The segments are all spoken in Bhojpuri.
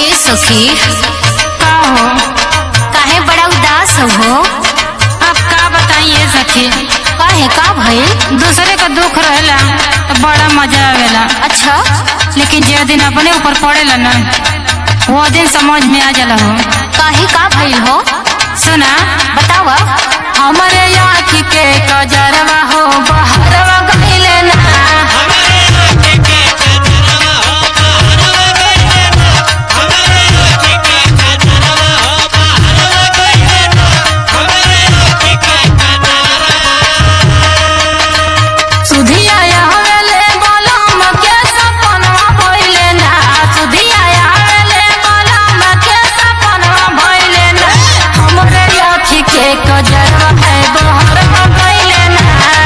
सखी का हो काहे बड़ा उदास हो अब का बताइए सखी काहे का भइल दूसरे का दुख रहेला तो बड़ा मजा आवेला अच्छा लेकिन जे दिन अपने ऊपर पड़ेला ना वो दिन समझ में आ जाला हो काहे का भइल हो सुना बतावा हमारे आँखी के कजरवा हो बहरवा गइले ना सुधिया आवेले बलम के सपनवा भइले ना सुधिया आवेले बलम के सपनवा भइले ना हमरे आँखी के कजरवा है बहरवा गइले ना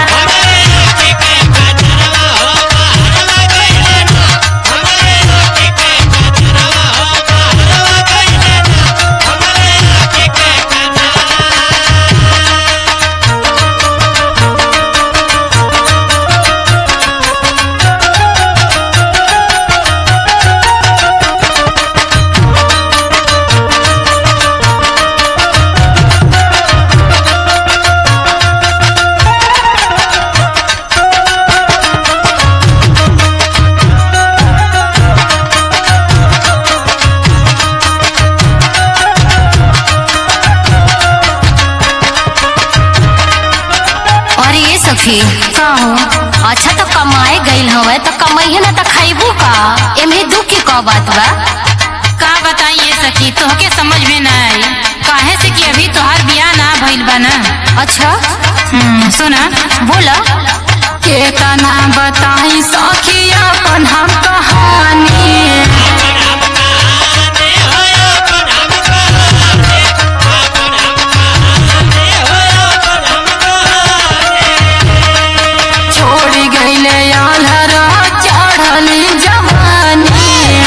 और ये सखी का हो अच्छा तो कमाए गइल हवे तो कमाइए ना तो खाइबू का एमे दुख के का बात बा का बताइए सखी तोहके समझ में ना आई काहे से कि अभी तोहार बियाह ना भइल बा ना अच्छा हम्म, सुना बोला केतना बताई सखी अपन हम कहानी छोड़ी गईले आल्हर चढ़ली जवानी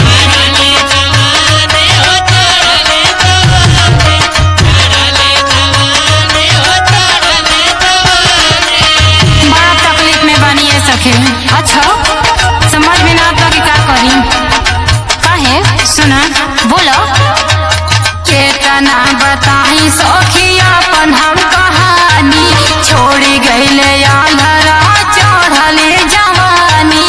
बड़ा तकलीफ में बानी ये सखी अच्छा समझ में ना आता कि का करी काहे सुना बोला केतना बताई सखी अपन हम कहानी छोड़ी गईले आल्हरा चढ़ले जवानी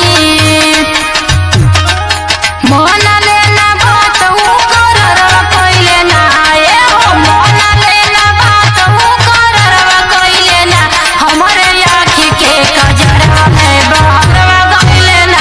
मन लेना बात ऊ कररवा कइले ना ए हो मन लेना बात ऊ कररवा कइले ना हमरे आँखी के कजरवा है बहरवा गइले ना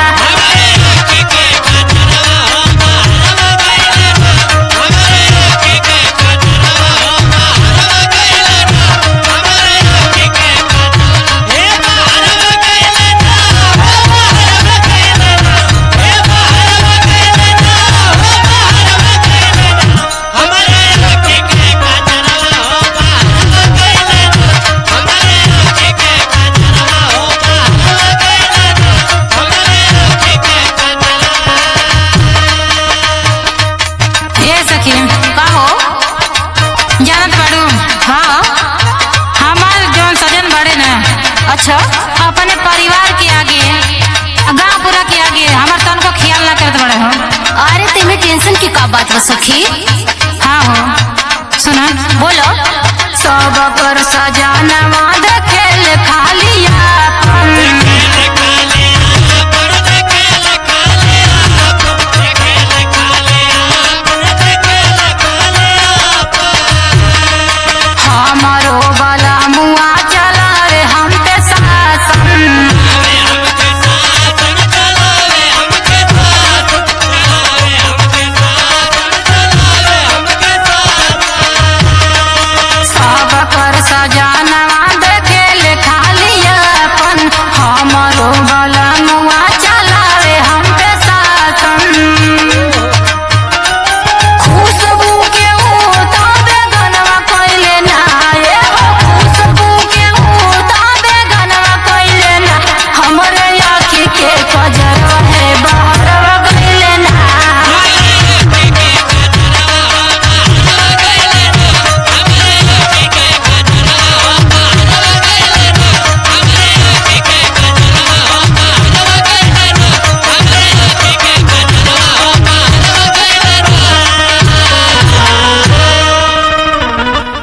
ए सखी का हो जानत बाड़ू हाँ हमार जौन सजन बड़े ना अच्छा अपने परिवार के आगे गांव पूरा के आगे हमार तन को ख्याल ना करत बड़े हो अरे तेमे टेंशन की का बात बा सखी हाँ हो सुना बोलो सब कर सजानवा